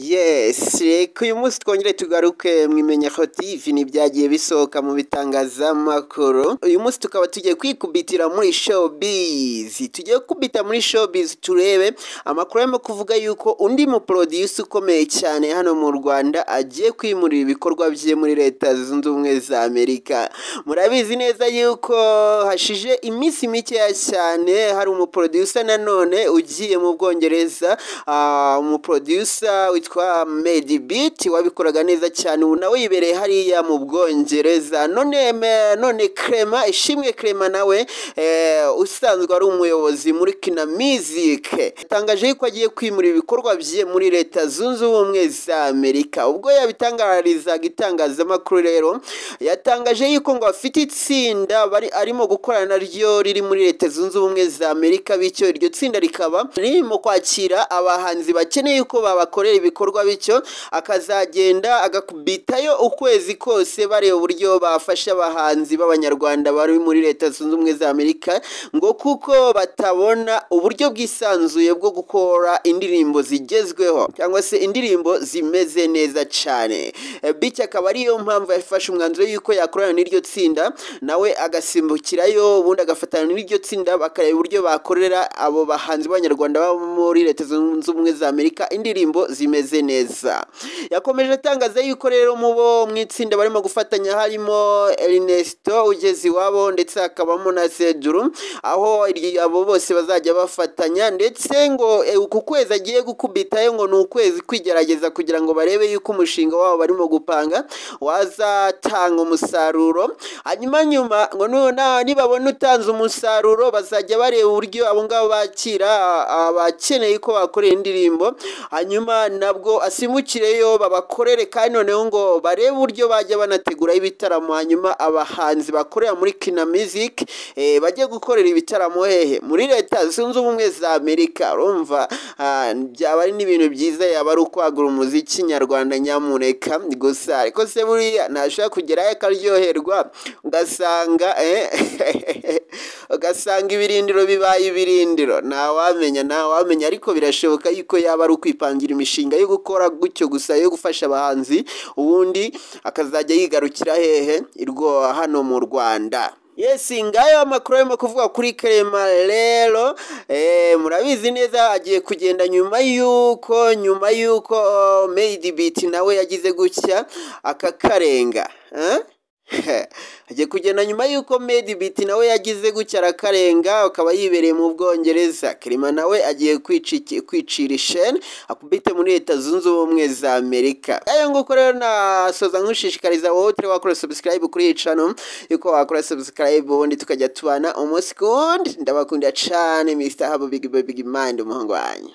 Yes! Reka uyu munsi twongere tugaruke mu imenyakotive n'ibyagiye bisohoka mu bitangazamakuru, uyu munsi tukaba tugiye kwikubitira muri showbiz, tugiye gukubita muri showbiz turebe amakuru arimo kuvuga yuko undi muporodiyusi ukomeye cyane hano mu Rwanda agiye kwimurira ibikorwa bye muri leta zunze ubumwe za Amerika, murabizi neza yuko hashize iminsi mikeya cyane hari umuporodiyusa nanone ugiye mu Bwongereza, ah, umuporodiyusa witwa Medi Beat wabikoraga neza cyane ubu nawe yibereye hariya mu Bwongereza none me- none Clement Ishimwe Clement nawe eh, usanzwe ari umuyobozi muri Kina Music yatangaje yuko agiye kwimura ibikorwa bye muri leta zunze ubumwe za Amerika ubwo yabitangarizaga itangazamakuru rero yatangaje yuko ngo afite itsinda bari arimo gukorana naryo riri muri leta zunze ubumwe za Amerika bityo iryo tsinda rikaba ririmo kwakira abahanzi bakeneye uko babakorera ibikorwa bityo akazagenda agakubitayo ukwezi kose bareba uburyo bafasha abahanzi b'abanyarwanda bari muri leta zunze ubumwe za Amerika ngo kuko batabona uburyo bwisanzuye bwo gukora indirimbo zigezweho cyangwa se indirimbo zimeze neza cyane bityo akaba ariyo mpamvu yafashe umwanzuro yuko yakorana n'iryo tsinda nawe agasimbukirayo ubundi agafatana n'iryo tsinda bakareba uburyo bakorera abo bahanzi b'abanyarwanda baba muri leta zunze ubumwe za Amerika indirimbo zimeze neza yakomeje atangaza yuko rero mu bo mu itsinda barimo gufatanya harimo Ernesto ugeze iwabo ndetse hakabamo na Sedru aho iryo- abo bose bazajya bafatanya ndetse ngo eh, uku kwezi agiye gukubitayo ngo ni ukwezi kwigerageza kugira ngo barebe yuko umushinga wabo barimo gupanga wazatanga umusaruro hanyuma nyuma ngo nuna- nibabona utanze umusaruro bazajya bareba uburyo abo ngabo bakira ah, abakeneye ko bakorera indirimbo hanyuma nabwo asimukireyo babakorere kandi noneho ngo barebe uburyo bajya banategura ibitaramo hanyuma abahanzi bakorera muri Kina Music eh, bajye gukorera ibitaramo hehe muri leta zunze ubumwe za Amerika urumva ah, byaba ari n'ibintu byiza yaba ari ukwagura umuziki nyarwanda nyamureka gusa ariko se buriya ntashobora kugerayo akaryoherwa ugasanga eh, ugasanga ibirindiro bibaye ibirindiro ntawamenya ntawamenya ariko birashoboka yuko yaba ari ukwipangira imishinga yo gukora gutyo gusa yo gufasha abahanzi ubundi akazajya yigarukira hehe irwo hano mu Rwanda Yes, ngayo amakuru arimo kuvuga kuri Clement rero eh, murabizi neza agiye kugenda nyuma y'uko nyuma y'uko Made Beat nawe yagize gutya akakarenga eh? agiye kugenda nyuma y'uko Made Beat nawe yagize gutya arakarenga akaba yibereye mu Bwongereza Clement nawe agiye kwiciki- kwicira isheni akubite muri leta zunze ubumwe za Amerika ayo nguko rero nasoza nkushishikariza wowe utari wakora subscribe kuri iyi channel yuko wakora subscribe ubundi tukajya tubana umunsi ku wundi ndabakunda cyane Mr. Habo Big Baby Mind umuhungu wanyu